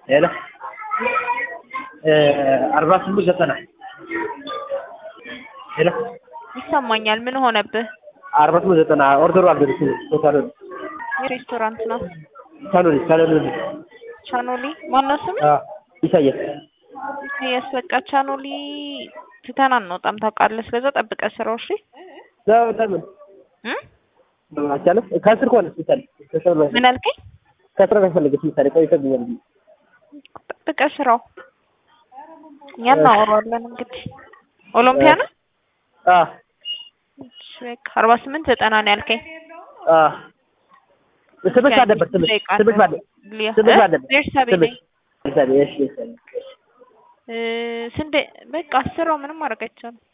ሄሎ አርባ ስምንት ዘጠና ሄሎ ይሰማኛል። ምን ሆነብህ? አርባ ስምንት ዘጠና ኦርደሩ አልደረሰም። ሳሎን የሬስቶራንት ነው። ሳሎን ሳሎን ቻኖሊ ማነው ስም? ኢሳያስ ኢሳያስ በቃ ቻኖሊ ትተን አንወጣም ታውቃለህ። ስለዛ ጠብቀህ ስራው እሺ። ለምን እ አይቻልም? ከስር ከሆነ ምሳሌ ከስር ላይ ምን አልከኝ? ከስር ከፈለገች ምሳሌ ቆይተብኛል። ጠብቀህ ስራው እኛ እናወራዋለን። እንግዲህ ኦሎምፒያ ነው። አ እሺ በቃ አርባ ስምንት ዘጠና ነው ያልከኝ። አ ስምሽ አለበት ስምሽ ስምሽ ባለ ስምሽ አለበት ቤርሳቤ ነኝ። ምሳሌ እሺ እሺ እ ስንዴ በቃ ስራው ምንም ማድረግ አይቻልም።